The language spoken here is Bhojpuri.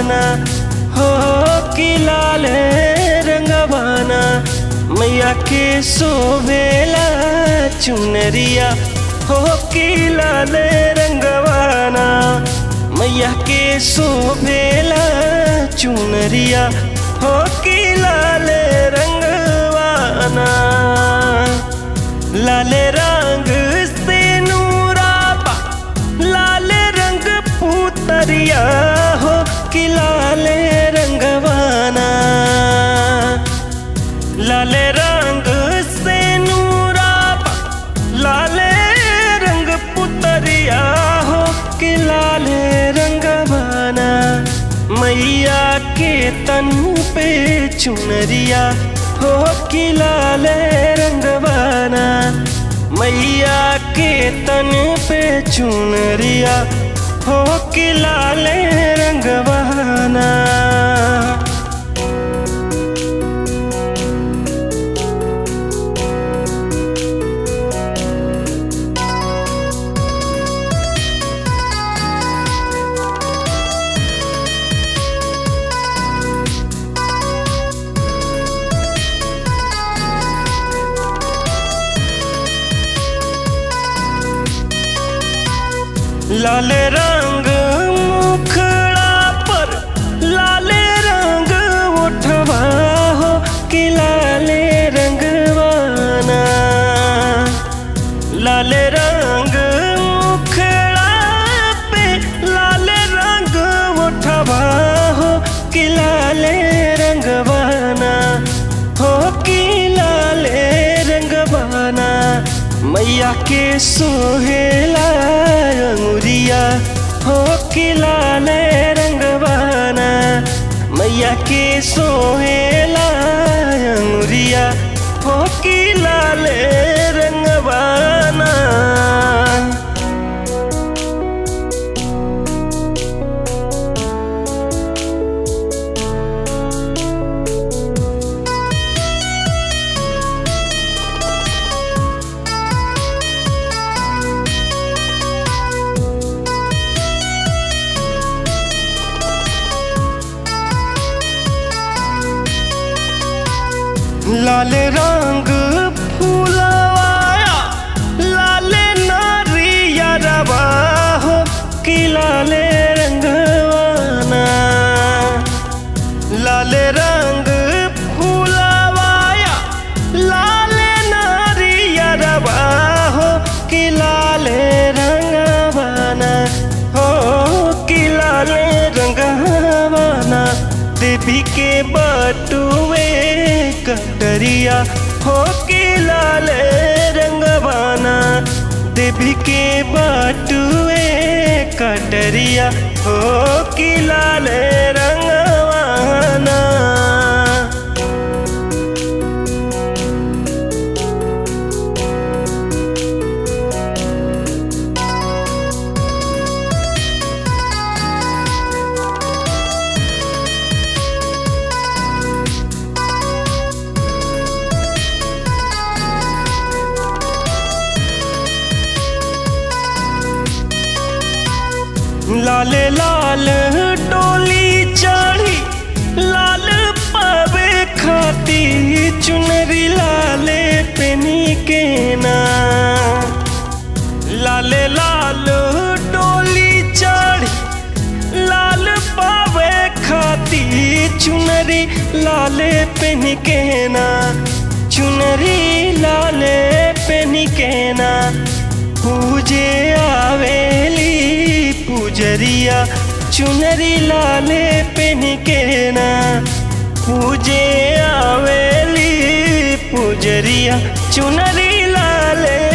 रंगवाना हो कि लाल रंगवाना मैया के सोवेला चुनरिया हो कि लाल रंगवाना मैया के सोवेला चुनरिया हो कि लाल रंगवाना लाल रंग से नूराबा लाल रंग पुतरिया हो कि लाल रंगवाना लाल रंग से नूराबा लाल रंग पुतरिया हो कि लाल रंगवाना मैया के तन पे चुनरिया हो कि लाल रंगवाना मैया के तन पे चुनरिया हो कि लाल रंगवाना लाल रंग मुखड़ा पर लाल रंग उठवा हो कि लाल रंगवाना लाल रंग मुखड़ा पे लाल रंग उठवा हो कि लाल रंगवाना हो कि लाल रंगवाना मैया के सोहेला अंगुरिया हो कि लाल रंगवाना मैया के सोहेला अंगुरिया हो कि लाल रंगवाना लाल रंग फूलवाया लाल नारिया रवा हो कि लाल रंगवाना लाल रंग फूलवाया लाल नारिया रवा हो कि लाल रंगवाना हो कि लाल रंगवाना देवी के बटुए कटरिया हो कि लाल रंगवाना देवी के बटुए कटरिया हो कि लाल रंगवाना लाल लाल डोली चढ़ी लाल पावे खाती चुनरी लाले पेनी के ना लाल लाल डोली चढ़ी लाल पावे खाती चुनरी लाले पेन के ना चुनरी लाले पेन के ना पूजे आवेली पूजरिया चुनरी लाले पेन के ना पूजे आवेली पूजरिया चुनरी लाले